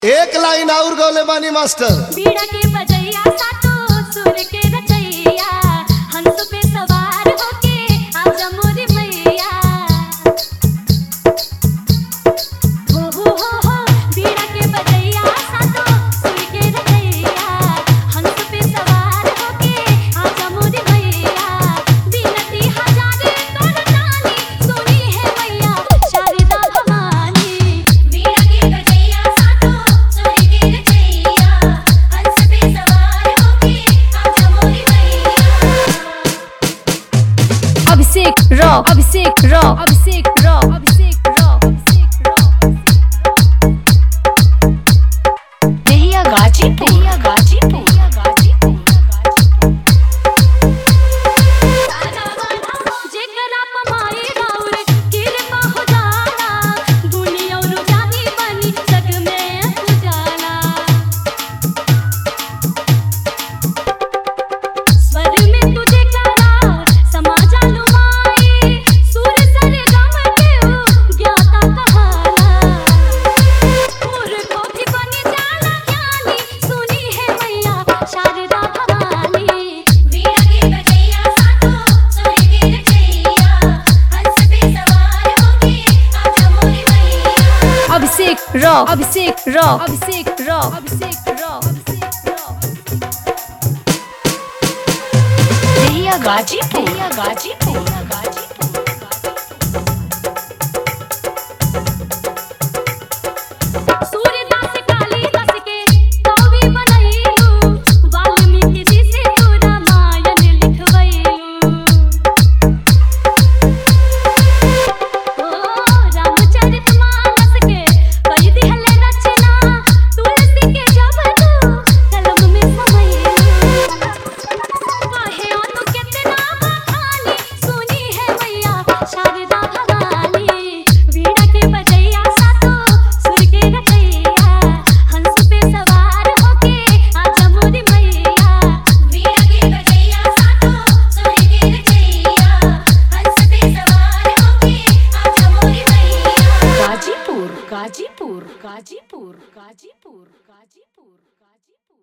एक लाइन और गौले बानी मास्टर बीड़ा के बजैया सातो सुर के रचैया हंस पे सवार होके आजा मोरी मैया हो हो हो हो बीड़ा के बजैया सातो सुर के रचैया हंस पे सवार होके आजा मोरी मैया बिनती हजारे कर जानी सुनी है मैया शारदा भवानी बीड़ा के बजैया सातो सुर के रचैया हंस पे सवार होके आजा मोरी मैया Abhishek rock Abhishek rock Abhishek rock Abhishek rock Abhishek rock देहिया गाजीपुर देहिया गाजीपुर गाजीपुर जेकरा पमाई राउर कृपा हो जाला दुनिया और जानी बनी जग में उजाला स्वर में तुझे करा समाजा लुमाई सुर सर गम के उ ज्ञाता कहाला मूर्खों भी बनी जाला ज्ञानी सुनी है मैया शारदा भवानी वीणा के बजैया सातो सुर के रचैया हंस पे सवार होके आजा मोरी मैया Abhishek rock Abhishek rock Abhishek rock Abhishek rock Abhishek rock देहिया गाजीपुर देहिया गाजीपुर सूर्यदास कालिदास के कवि बनैलू वाल्मीकि जी से तू रामायण लिखवैलू ओ रामचरितमानस के कई दिहल रचना तुलसी के जब तू कलम में समैलू काहे अनु कितना बखानी सुनी है मैया शारदा भवानी वीणा के बजैया सातो सुर के रचैया हंस पे सवार होके आजा मोरी मैया वीणा के बजैया सातो सुर के रचैया हंस पे सवार होके आजा मोरी मैया गाजीपुर गाजीपुर गाजीपुर गाजीपुर गाजीपुर